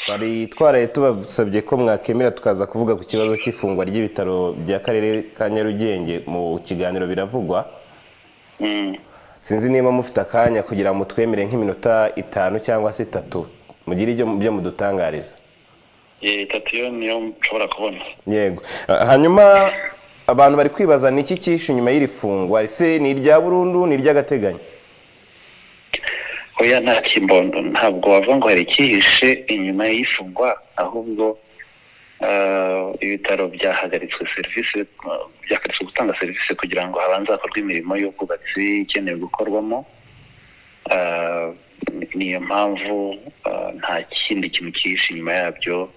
bari twaraye tubasabye ko mwakemera tukaza kuvuga ku kibazo cy'ifungwa ry'ibitaro by'akarere ka nyarugenge mu kiganiro biravugwa sinzi niba mufite akanya kugira ngo mutwemere nk'iminota itanu cyangwa se itatu mugire ibyo mudutangariza itatu yo niyo nshobora kubona yego hanyuma abantu bari kwibaza ni iki cyishe inyuma y'iri fungwa ese ni irya burundu ni iry'agateganyo oya nta kimbondo ntabwo wavuga ngo hari icyihishe inyuma y'ifungwa ahubwo ibitaro byahagaritswe serivisi byahagaritswe gutanga serivisi kugira ngo habanze hakorwe imirimo y'ubwubatsi ikenewe gukorwamo niyo mpamvu nta kindi kintu cyihishe inyuma yabyo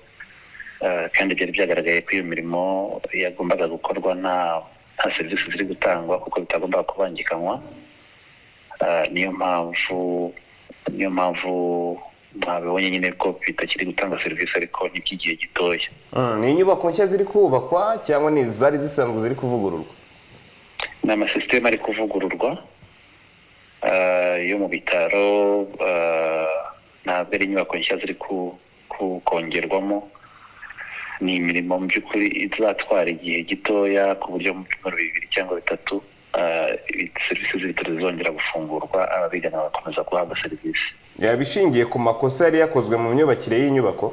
kandi byari byagaragaye ko iyo mirimo yagombaga gukorwa nta serivisi ziri gutangwa kuko bitagombaga kubangikanywa niyo mpamvu niyo mpamvu mwabibonye nyine ko bitakiri gutanga serivisi ariko ni iby'igihe gitoya ni inyubako nshya ziri kubakwa cyangwa ni izari zisanzwe ziri kuvugururwa ni amasisiteme ari kuvugururwa yo mu bitaro ntabwo ari inyubako nshya ziri kongerwamo ni imirimo mu by'ukuri izatwara igihe gitoya ku buryo mu byumweru bibiri cyangwa bitatu serivisi z'ibitaro zizongera gufungurwa ababigana bagakomeza guhabwa serivisi yaba ishingiye ku makosa yari yakozwe mu myubakire y'inyubako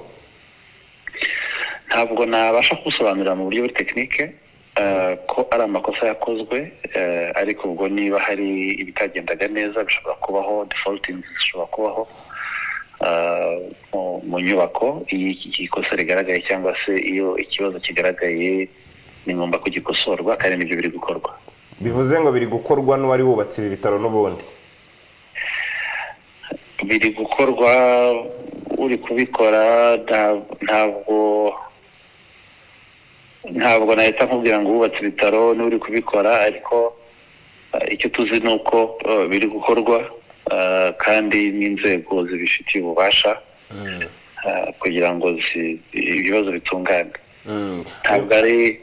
ntabwo nabasha kubisobanurira mu buryo buri tekinike ko ari amakosa yakozwe ariko ubwo niba hari ibitagendaga neza bishobora kubaho defaultingi zishobora kubaho mu nyubako iyo ikosa rigaragaye cyangwa se iyo ikibazo kigaragaye ni ngombwa ko gikosorwa kandi nibyo biri gukorwa bivuze ngo biri gukorwa n'uwari wubatse ibi bitaro n'ubundi biri gukorwa uri kubikora ntabwo ntabwo nahita nkubwira ngo wubatse ibitaro n'uri kubikora ariko icyo tuzi ni uko biri gukorwa kandi n'inzego zibifitiye ububasha kugira ngo ibibazo bitungane ntabwo ari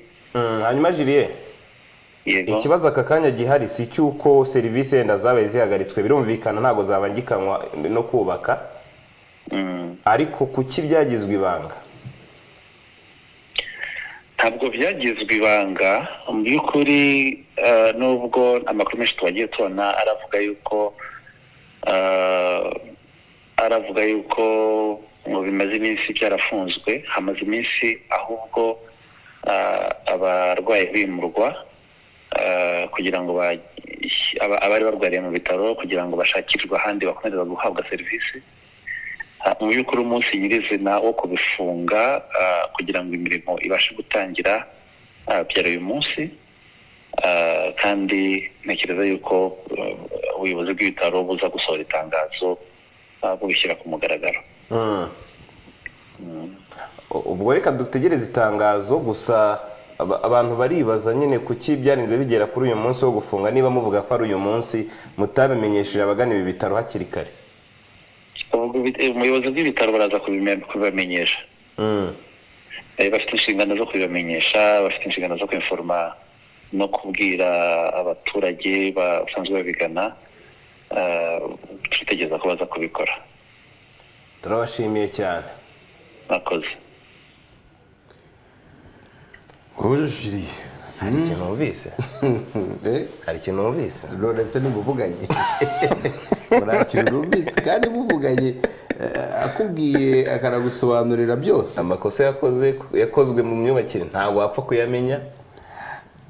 hanyuma jiriye ikibazo aka kanya gihari si cy'uko serivisi wenda zabaye zihagaritswe birumvikana ntabwo zabangikanywa no kubaka ariko kuki byagizwe ibanga ntabwo byagizwe ibanga mu by'ukuri nubwo amakuru menshi tubagiye tubona aravuga yuko aravuga yuko ngo bimaze iminsi byarafunzwe hamaze iminsi ahubwo abarwayi bimurwa kugira ngo abari barwariye mu bitaro kugira ngo bashakirwe ahandi bakomeze guhabwa serivisi mu by'ukuri umunsi nyirizina wo kubifunga kugira ngo imirimo ibashe gutangira byari uyu munsi kandi ntekereza yuko ubuyobozi bw'ibitaro buza gusohora itangazo bubishyira ku mugaragaro ubwo reka dutegereze itangazo gusa abantu baribaza nyine kuki byarinze bigera kuri uyu munsi wo gufunga niba muvuga ko ari uyu munsi mutabimenyesheje abagana ibi bitaro hakiri kare ubuyobozi bw'ibitaro baraza kubibamenyesha bafite inshingano zo kubibamenyesha bafite inshingano zo kwiforoma no kubwira abaturage basanzwe babigana twitegereza ko baza kubikora turabashimiye cyane mwakoze ubujuririye hari ikintu wumvise hari ikintu wumvise ndetse nimuvuganye nta kintu wumvise kandi muvuganye akubwiye akanagusobanurira byose amakosa yakozwe mu myubakire ntabwo wapfa kuyamenya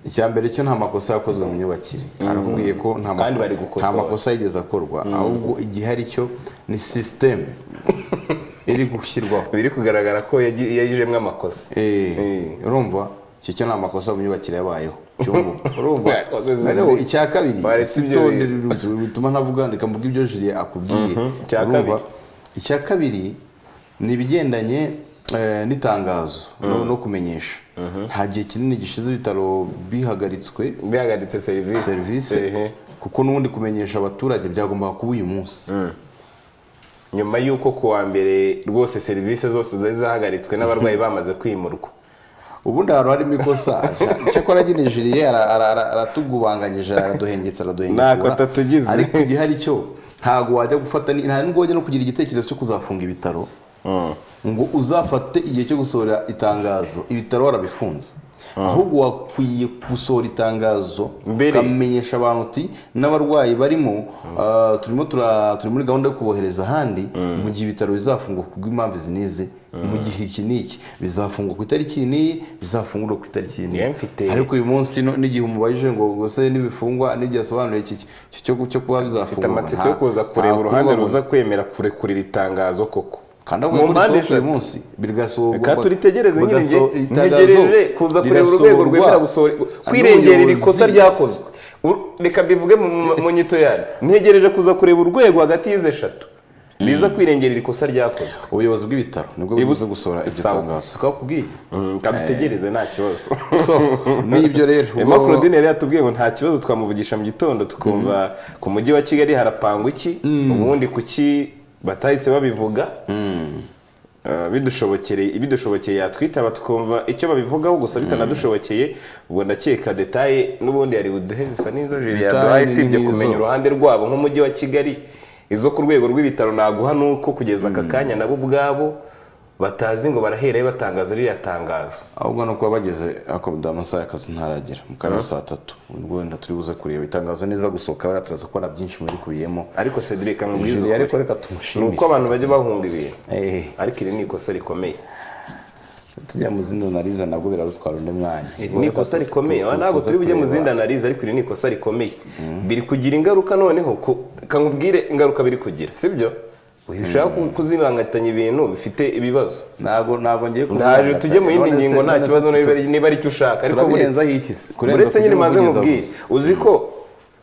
icya mbere cyo nta makosa yakozwe mu myubakire arakubwiye ko nta makosa yigeze akorwa ahubwo igihe ari cyo ni sisiteme iri gushyirwaho biri kugaragara ko yagijemo amakosa urumva icyo cyo ni amakosa mu myubakire yabayeho icya kabiri bituma ntavuga ndeka mvuga ibyo jiriya akubwiye icya kabiri ni ibigendanye n'itangazo no kumenyesha nta gihe kinini gishize ibitaro bihagaritswe bihagaritse serivisi kuko n'ubundi kumenyesha abaturage byagombaga kuba uyu munsi nyuma y'uko ku wa mbere rwose serivisi zose zari zahagaritswe n'abarwayi bamaze kwimurwa ubundi ahantu harimo ikosa cyakora nyine jiriye aratugubanganyije araduhengetse araduhengetse ntako atatugize ariko igihe ari cyo ntabwo wajya gufata nta n'ubwo wajya no kugira igitekerezo cyo kuzafunga ibitaro ngo uzafate igihe cyo gusohora itangazo ibitaro warabifunze ahubwo wakwiye gusohora itangazo Mbere. ukamenyesha abantu uti n'abarwayi barimo ah, turimo tura- turi muri gahunda yo kubohereza ahandi mu gihe ibitaro bizafungwa ku bw'impamvu izi n'izi mu gihe iki n'iki bizafungwa ku itariki iyi n'iyi bizafungurwa ku itariki iyi n'iyi Yemwe mfite- ariko uyu munsi no- n'igihe umubajije ngo gose n'ibifungwa n'igihe asobanuye iki iki cyo cyo kuba ufite bizafungurwa amatsiko nta- yo kuza kureba nta uruhande kubabona. ruza kwemera kurekurira itangazo koko kandi avuga mu ko mpande risohoka eshatu uyu munsi birasohorwa reka turitegereze nyine njye bagasohora itangazo, ntegereje kuza kureba urwego rirasohorwa rwemera gusohora kwirengera iri kosa n'ubuyobozi. ryakozwe U- reka mbivuge mu- mu- mu nyito yayo ntegereje kuza kureba urwego hagati y'izi eshatu riza kwirengera iri kosa ryakozwe ubuyobozi bw'ibitaro nibwo Ibu- buze gusohora iryo Sawa. tangazo siko bakubwiye reka dutegereze nta kibazo so n'ibyo rero Emma Claudine yari yatubwiye ngo nta kibazo twamuvugisha mu gitondo tukumva ku mujyi wa Kigali harapangwa iki ubundi kuki batahise babivuga Ah, bidushobokere ibidushobokeye yatwitaba tukumva icyo babivugaho gusa bitanadushobokeye ubwo ndakeka detaye n'ubundi yari buduhe zisa n'izo jiri Detaye yaduhaye ni usibye n'izo. kumenya uruhande rwabo nk'umujyi wa kigali izo ku rwego rw'ibitaro naguha nuko kugeza aka kanya nabo ubwabo batazi ngo baraherayo batangaza ririya tangazo ahubwo ni ukuba bageze akomeza amasaha y'akazi ntaragera mu karere saa tatu ubwo wenda turi buze kureba itangazo neza gusohoka bariya turaza kubona byinshi muri kubiyemo ariko cedric nkubwiza jiri ukuri. ariko reka ni uko tumushimire abantu bajya bahunga ibintu Eh, ariko iri ni ikosa rikomeye tujya mu zindi analize nabwo biradutwara undi mwanya iri ni ikosa rikomeye ntabwo turi bujye mu zindi analize ariko iri ni ikosa rikomeye biri kugira ingaruka noneho ku- kamubwire ingaruka biri kugira sibyo uyu ushaka ku- kuzibangatanya ibintu bifite ibibazo ntabwo ntabwo ngiye ndaje kuzihangatanya. tujye mu yindi None se- ngingo nta none se kibazo niba tu- ari- niba ari icyo ushaka ariko turabirenzaho buretse- iki se? Kurenza uretse nyine kugira maze umuvugizi nkubwiye avuze. uzi ko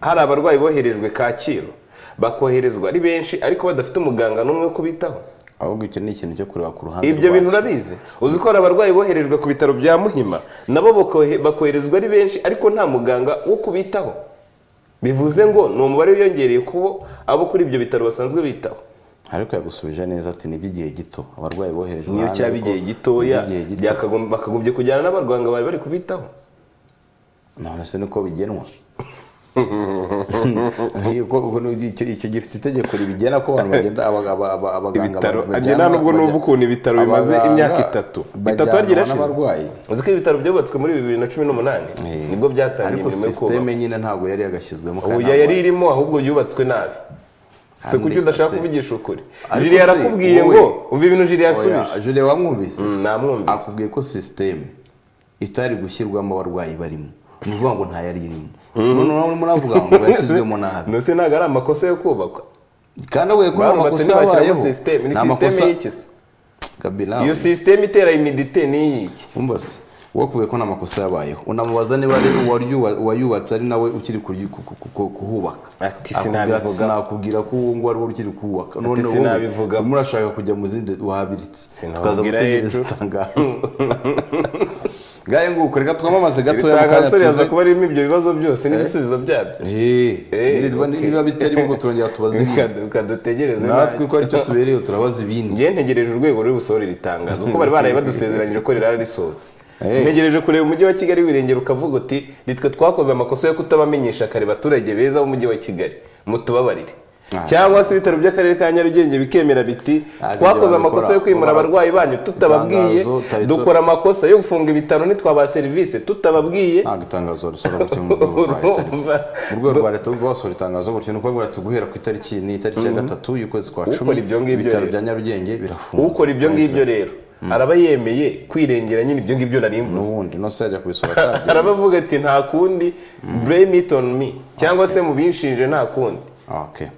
hari abarwayi boherejwe kacyiru bakoherezwa ari benshi ariko badafite umuganga n'umwe wo kubitaho ahubwo icyo ni ikintu cyo kureba ku ruhande ibyo bintu rwacu. urabizi uzi ko hari abarwayi boherejwe ku bitaro bya muhima nabo bakohe- bakoherezwa ari benshi ariko nta muganga wo kubitaho bivuze ngo ni umubare wiyongereye kubo abo kuri ibyo bitaro basanzwe bitaho ariko yagusubije neza ati n'iby'igihe gito abarwayi boherejwe niyo hanze cyaba kuko igihe gitoya n'iby'igihe gito. byakagom- bakagombye kujyana n'abaganga bari bari kubitaho none se niko bigenwa Yuko- uko ni- icyo icyo gifite itegeko ribigena ko abantu bagenda abaga- aba- aba- abaganga Ibitaro, bajya- ajye nta nubwo numva ukuntu ibitaro bimaze abaganga imyaka itatu. Itatu bajyanwa ryarashize. n'abarwayi uzi ko ibitaro byubatswe muri bibiri na cumi n'umunani nibwo byatangiye ariko imirimo yo kubaka sisiteme nyine ntabwo yari yagashyizwemo ubu kandi yari ntabwo- irimo ahubwo yubatswe nabi se Kandi kuki udashaka se- kuvugisha ukuri Ariko jiri se, yarakubwiye wowe- ngo umva ibintu jiri Oya, yasubije Julie wamwumvise namwumvise akubwiye ko sisiteme itari gushyirwamo abarwayi barimo ni ukuvuga ngo ntayari irimo noneho urimo uravuga ngo yashyizwemo nabi Mbese ntabwo ari amakosa yo kubakwa kandi avuye ko nta barubatse makosa ntibashyiramo yabayeho sisiteme ni nta sisiteme makosa y'iki se gabi iyo nawe sisiteme itera imidite n'iyiki wumva se wowe akubwiye ko nta makosa yabayeho unamubaza niba ari uwaryu- uwayubatse ari nawe ukiri kuryu- ku- ku- ku- ku- kuhubaka Ati Akubwira ati, sinabivugaho. sinakubwira ko uwo nguwo ari wowe ukiri kuwubaka none wowe sinabivugaho. urimo urashaka kujya mu zindi wabiritse Sinababwira tukaza gutegereza ejo. itangazo ngaye nguko reka twamamaze gatoya mu kanya ibitangazo yaza tuze kuba ririmo ibyo bibazo byose n'ibisubizo byabyo Eh, Eh, nirirwa okay. niba bitarimo ngo turongera tubaze ibindi. Reka- reka dutegereze natwe natwe ko aricyo tubereyeho turabaza ibindi njye ntegereje urwego ruri busohore iri tangazo kuko bari baraye badusezeranyije ko rirara risohotse Hey. ntegereje kureba umujyi wa kigali wirengera ukavuga uti nitwe twakoze amakosa yo kutabamenyesha kare baturage beza b'umujyi wa kigali mutubabarire cyangwa se ibitaro by'akarere ka nyarugenge bikemera biti Ntabwo twakoze ibyo amakosa babikora. yo kwimura Ubu- abarwayi banyu tutababwiye Itangazo tarito- dukora amakosa yo gufunga ibitaro nitwabaha serivisi tutababwiye ntabwo itangazo risohora gutyo mu rwego rwa leta ariko Urumva? mu rwego rwa leta ubwo basohora itangazo gutyo ni ukuvuga ati guhera ku itariki ni itariki ya gatatu y'ukwezi kwa cumi Ukora ibyo ngibyo ibitaro rero. bya nyarugenge birafunze ukora ibyo ngibyo rero araba yemeye kwirengera nyine ibyo ngibyo nari mvuze n'ubundi nose yajya kubisohora atagiye arabavuga ati nta kundi blame it on me cyangwa se mu binshinje nta kundi okay